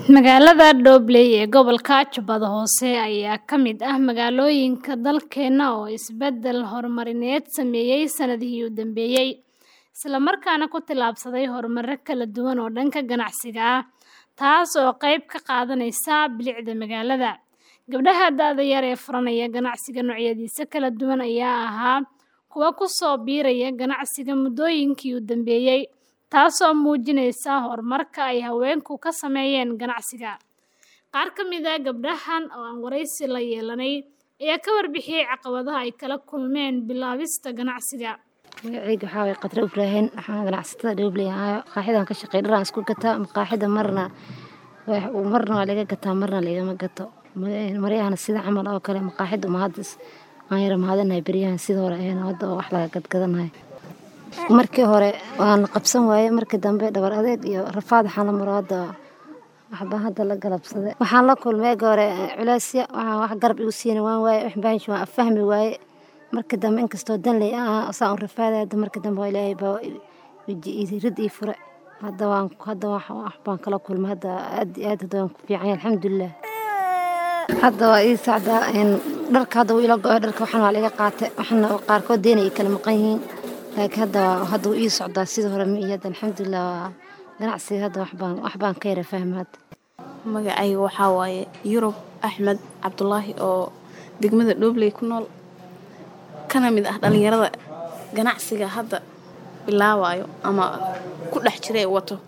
Magaalada Dobley ee gobolka Jubbada Hoose ayaa ka mid ah magaalooyinka dalkeena oo isbedel horumarineed sameeyay sanadihii u dambeeyay, isla markaana ku tallaabsaday horumaro kala duwan oo dhanka ganacsiga ah, taas oo qayb ka qaadanaysa bilicda magaalada. Gabdhaha da'da yar ee furanaya ganacsiga noocyadiisa kala duwan ayaa ahaa kuwo ku soo biiraya ganacsiga muddooyinkii u dambeeyay, taasoo muujinaysa horumarka ay haweenku ka sameeyeen ganacsiga. Qaar ka mid ah gabdhahan oo aan wareysi la yeelanay ayaa ka warbixiyay caqabadaha ay kala kulmeen bilaabista ganacsiga. magacayga waxaa waye Qadra Ibraahin waxaan ganacsatada Dobley ahayo qaaxidan ka shaqeey dharaan isku gataa maqaaxida marna wax- marna waa laga gataa marna lagama gato maryahana sida camal oo kale maqaaxida uma hadda aan yara mahadanahay beryahan sida hore ahayn hadda oo wax laga gadgadanayo markii hore waan la qabsan waaye markii dambe dhabar adeeg iyo rafaad waxaan la maro hadda waxbaa hadda la galabsaday waxaan la kulmay eega hore culeysya waxaan wax garab igu siina waan waaye wax baahish waan fahmi waaye markii dambe inkastoo danley ah saan u rafaaday hadda markii dambe waa ilaahay baa weji rid ii fure hadda waan hadda wax wax baan kala kulmay hadda aad iyo aad hadda waan ku fiican yahay alxamdulilah hadda waa ii socdaa in dharka hadda wuu ila go-ay dharka waxan waa laga qaatay waxna qaarkood deena ay kala maqan yihiin laakiin hadda waa- hadda wuu ii socdaa sidii hore ma iyo hadda alxamdulilah waa ganacsiga hadda wax baan wax baan ka yara fahma hadda magacayga waxaa waaye yurub axmed cabdulaahi oo degmada dhobley ku nool kana mid ah dhalinyarada ganacsiga hadda bilaabayo ama ku dhex jira ee wato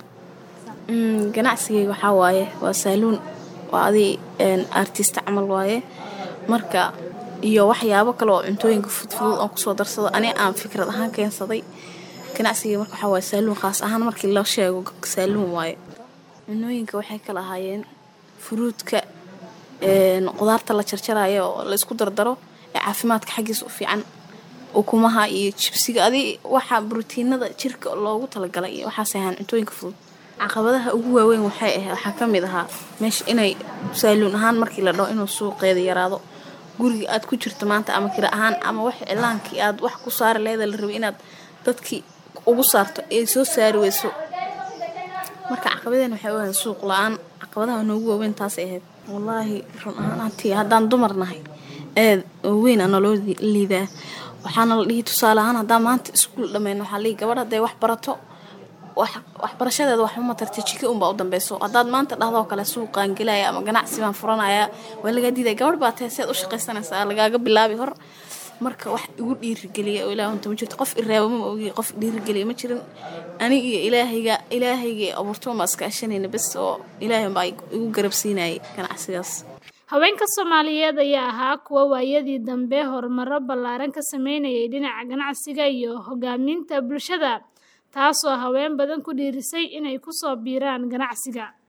Mm, ganacsigayga waxaa waaye waa saaluun waa adi artista camal waaye marka iyo waxyaabo kale oo cuntooyinka fudfudud aan kusoo darsado ani aan fikrad ahaan keensaday ganacsigayga marka waxaa waaye saaluun khaas ahaan markii la sheego saaluun waaye cunooyinka waxay kala ahaayeen furuudka een, qudaarta la jarjarayo oo la isku dardaro ee caafimaadka xaggiisa u fiican ukumaha iyo jibsiga adi waxa brotiinada jirka loogu talagalay iyo waxaas ahaan cuntooyinka fudud caqabadaha ugu waaweyn waxay ahayd waxaa ka mid ahaa meesha inay saaluun ahaan markii la dhaho inuu suuqeeda yaraado guriga aad ku jirto maanta ama kira ahaan ama wax iclaankii aad wax ku saari leeda la rabay inaad dadkii ugu saarto ee soo saari weyso marka caqabadeen waxay u ahayd suuq la-aan caqabadaha noogu waaweyn taasay ahayd wallaahi run ahaantii haddaan dumar nahay aad oo weyn aa naloo li- liidaa waxaana la dhihi tusaale ahaan haddaan maanta iskuul dhammayno waxaa lihi gabadh hadday wax barato wax- waxbarashadeeda waxba ma tarta jika unbaa u dambeyso haddaad maanta dhahdoo kale suuqaan gelaya ama ganacsi baan furanaya waa lagaa diidaya gabadh baa tahay si aad u shaqaysanaysaa lagaaga bilaabi hor marka wax igu dhiirigeliya oo ilaah unta ma jirto qof iraaba ma ogi qof dhiirigeliya ma jirin anig iyo ilaahayga ilaahayga abuurto ma iska ashanayna bes oo ilaahay baa igu garabsiinayay ganacsigaas Haweenka Soomaaliyeed ayaa ahaa kuwo waayadii dambe horumaro ballaaran ka sameynayay dhinaca ganacsiga iyo hogaaminta bulshada, taasoo haween badan ku dhiirrisay inay ku soo biiraan ganacsiga.